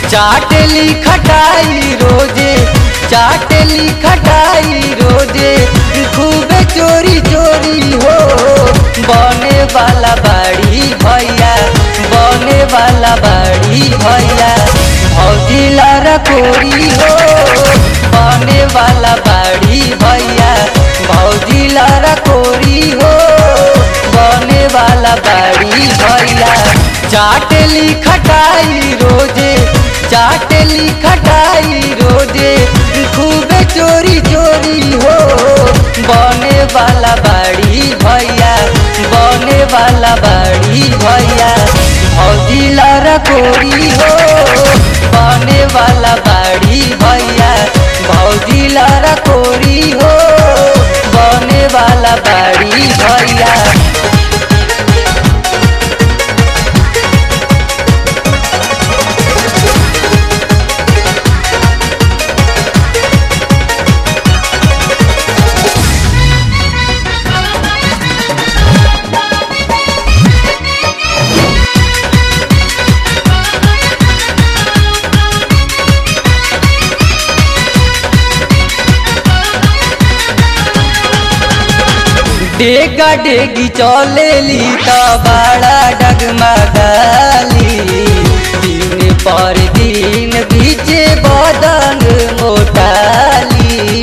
चाटली खटाई रोजे चाटली खटाई रोजे खूबे चोरी चोरी हो बने वाला बाड़ी भैया बने वाला बाड़ी भैया भौजी लारा कोरी हो बने वाला बाड़ी भैया भौजी लारा कोरी हो बने वाला बाड़ी भैया चाटली खटाई रोजे चाटली खटाई रोजे खूबे चोरी चोरी हो बने वाला बाड़ी भैया बने वाला बाड़ी भैया भौजी लारा कोरी हो बने वाला बाड़ी भैया भौजी लारा कोरी हो बने वाला बाड़ी भैया डेगा डेगी चलेली त बड़ा डगमगाली दिन पर दिन बीचे बदन मोटाली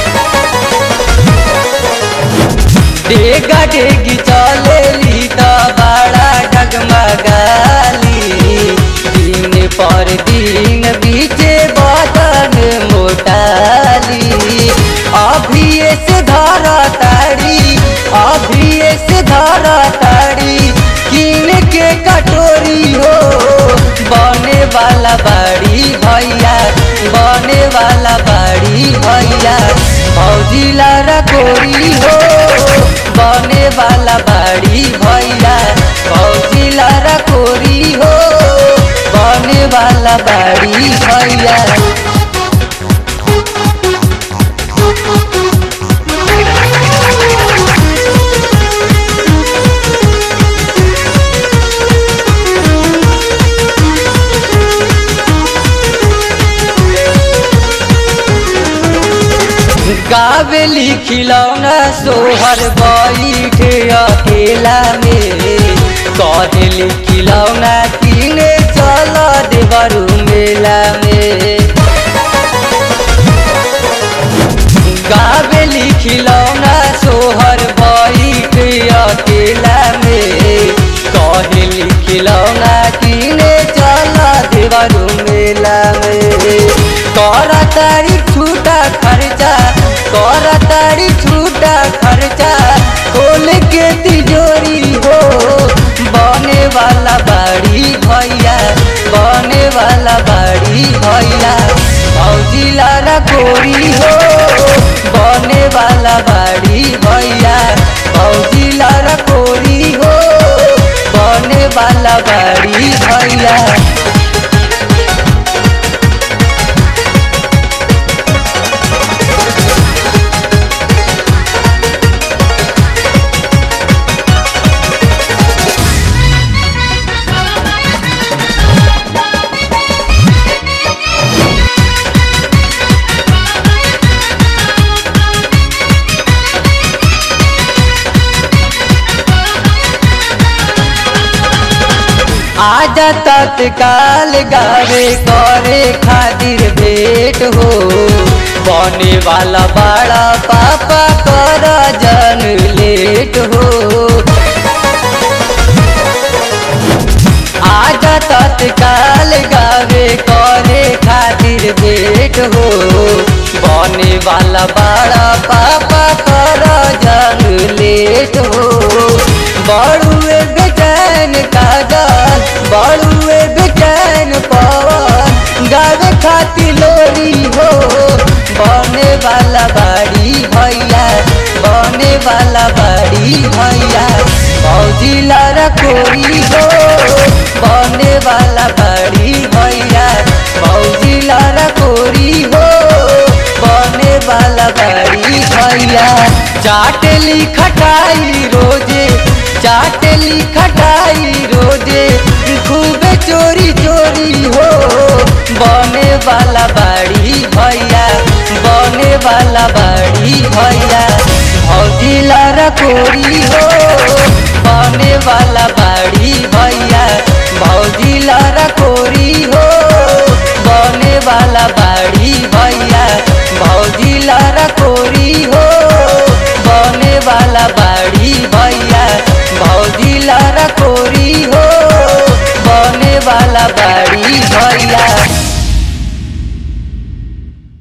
डेगा डेगी चलेली त बड़ा डगमगाली दिन पर दिन बीचे बदन मोटाली अभी से धरा ताड़ी अभी से धरा ताड़ी किन के कटोरी हो बने वाला बाड़ी भैया बने वाला बाड़ी भैया भौजी लारा कोरी हो बने वाला बाड़ी भैया भौजी लारा कोरी हो बने वाला बाड़ी भैया गावेली खिलौना सोहर बैठे अकेला में कहली खिलौना किने चल देवरू मेला में गावेली खिलौना सोहर बैठे अकेला में कहली खिलौना किने चल देवरू मेला में कर तारी छूटा खर्चा कर तारी छूटा खर्चा खोल के तिजोरी हो बने वाला बाड़ी भैया बने वाला बाड़ी भैया भौजी लाला कोरी हो बने वाला बाड़ी भैया भौजी लाला कोरी हो बने वाला बाड़ी भैया आजा तत्काल गावे करे खातिर भेंट हो बने वाला बड़ा पापा कर जन लेट हो आजा तत्काल गावे करे खातिर भेंट हो बने वाला बड़ा पापा कर जन लेट हो बड़ुए बेचैन कागज बड़ुए बेचैन पवन गावे खाती लोरी हो बने वाला बाड़ी भैया बने वाला बाड़ी भैया भौजी लारा कोरी हो बने वाला बाड़ी भैया भौजी लारा कोरी हो बने वाला बाड़ी भैया चाटली खटाई रोजे चाटली खटाई रोजे खूबे चोरी चोरी हो गोरी हो बने वाला